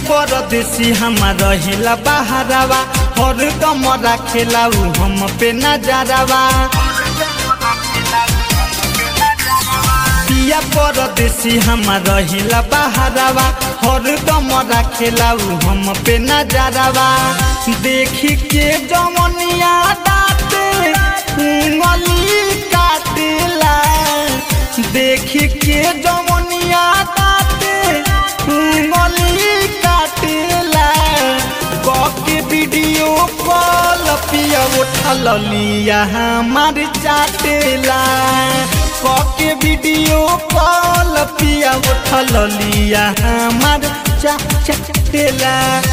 परदेसी हमार रहेला बहारावा हर दम राखेला उ हम पे नजरवा पिया परदेसी हमार रहेला बहारावा हर दम राखेला उ हम पे नजरवा देखी के जमनिया दाते उंगली काटेला देखी के जमनिया दाते उंगली काटेला के वीडियो कॉल पिया उठल लिया हमार चाटेला के वीडियो कॉल पिया उठल लिया हमार चा चाटेला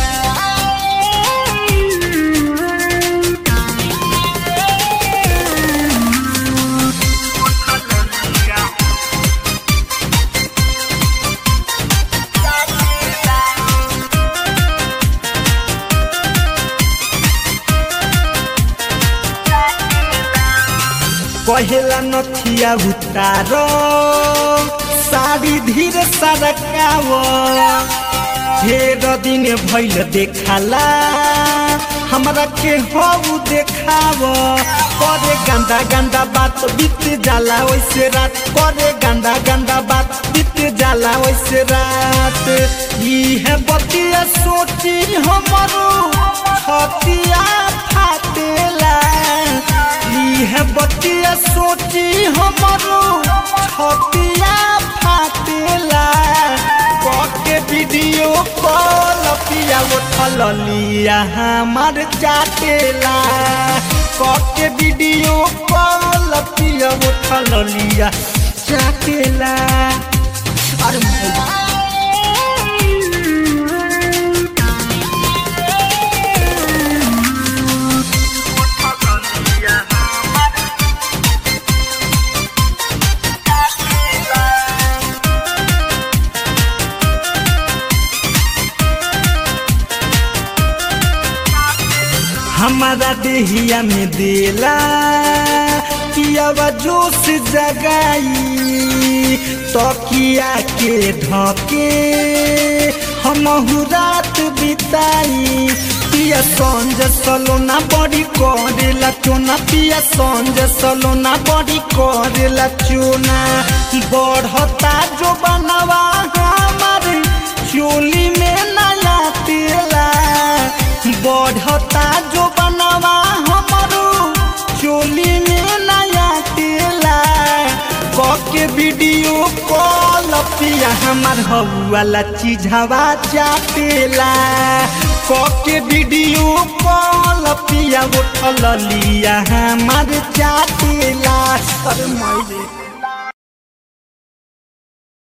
कहेला नथिया उतार साड़ी धीरे सरकाव ढेर दिन भैल देखाला हमरा के हऊ देखाव करे गंदा गंदा बात बीत जाला वैसे रात करे गंदा गंदा बात बीत जाला वैसे रात इहे बतिया सोची हमरो छतिया फाटेला इहे बतिया सोची हमरो छतिया फाटेला के वीडियो कॉल पिया उठल लिया हमार चाटेला के वीडियो कॉल पिया उठल लिया चाटेला अरे हमारा देहिया में देला पियावा जोश जगाई तकिया के ढके हम रात बिताई पिया संज सलोना बड़ी करेला चोना पिया संज सलोना बड़ी करेला चोना बढ़ता जो बनवा हमार चोली में नया तेला बढ़ता जो बनवा हमारो चोली में नया तेला के वीडियो कॉल पिया हमार हवाला चीजवा चाटेला के वीडियो कॉल पिया उठल लिया हमार चाटेला अरे माई